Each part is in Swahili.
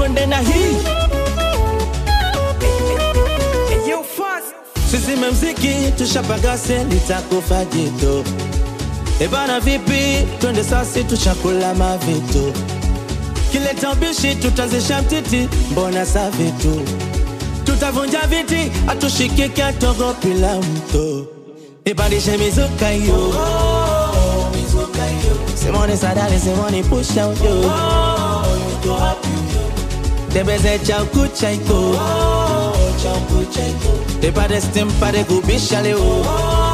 twende na hii sizime mziki tushapagase nitakufa jito ebana vipi twende sasi tushakula mavitu kileta ubishi tutazisha mtiti mbona sa vitu tutavunja viti atushikike atogopila mto ipandishe mizuka hiyo simoni sadali simoni pusha ujo tembeze chaukucha iko tepate stim pate kubisha leo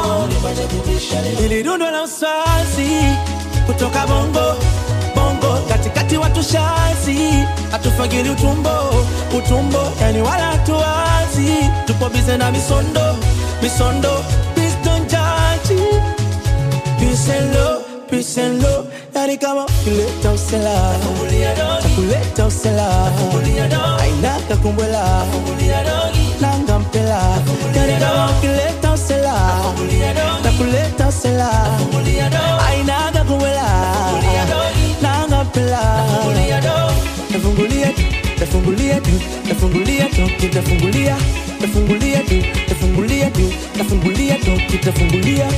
ili rundo la uswazi kutoka bongo bongo katikati watu shazi hatufagili utumbo utumbo yani wala hatuwazi tupo bize na misondo misondo please don't judge peace and love peace and love yani kama kuleta usela kuleta usela aina kakumbwela nanga mpela yani kama kuleta usela kuleta usela aina kakumbwela nanga mpela nafungulia tu nafungulia tu nafungulia tu kitafungulia nafungulia tu nafungulia tu nafungulia tu kitafungulia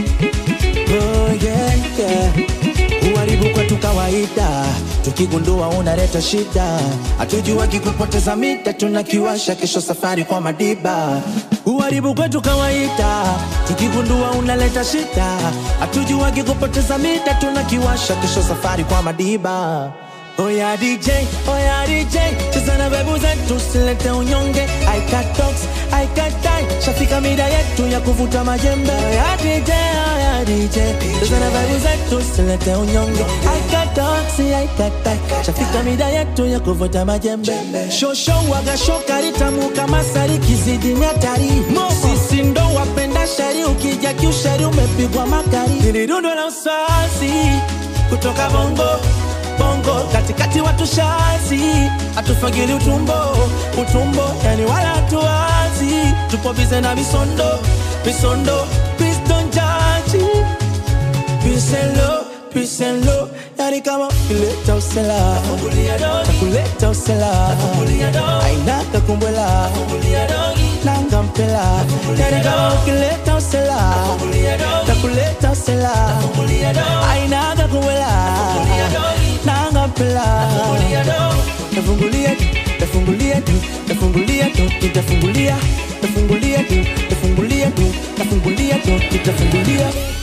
oh yeah yeah uharibu kwetu kawaida tukigundua unaleta shida hatujua kikupoteza mita tunakiwasha kesho safari kwa madiba uharibu kwetu kawaida tukigundua unaleta shida hatujua kikupoteza mita tunakiwasha kesho safari kwa madiba Oya DJ, oya DJ, cheza na bebu zetu silete unyonge I got dogs, I got die, shafika mida yetu ya kuvuta majembe Oya DJ, oya DJ, cheza na bebu zetu silete unyonge I got dogs, I got die, shafika mida yetu ya kuvuta majembe Shosho waga shokari tamu kama sari kizidi ni hatari Sisi ndo wapenda shari ukija kiushari umepigwa makari Nilirundo la uswazi kutoka bongo bongo katikati watu shazi hatufagili utumbo utumbo yani wala hatuwazi tupo bize na misondo misondo please don't judge peace and love peace and love yani kama kuleta usela kuleta usela aina kakumbwela nanga mpela yani kama kuleta usela takuleta usela aina kakumbwela nanga mpela nafungulia tu nafungulia tu nafungulia tu nitafungulia nafungulia tu nafungulia tu nafungulia tu nitafungulia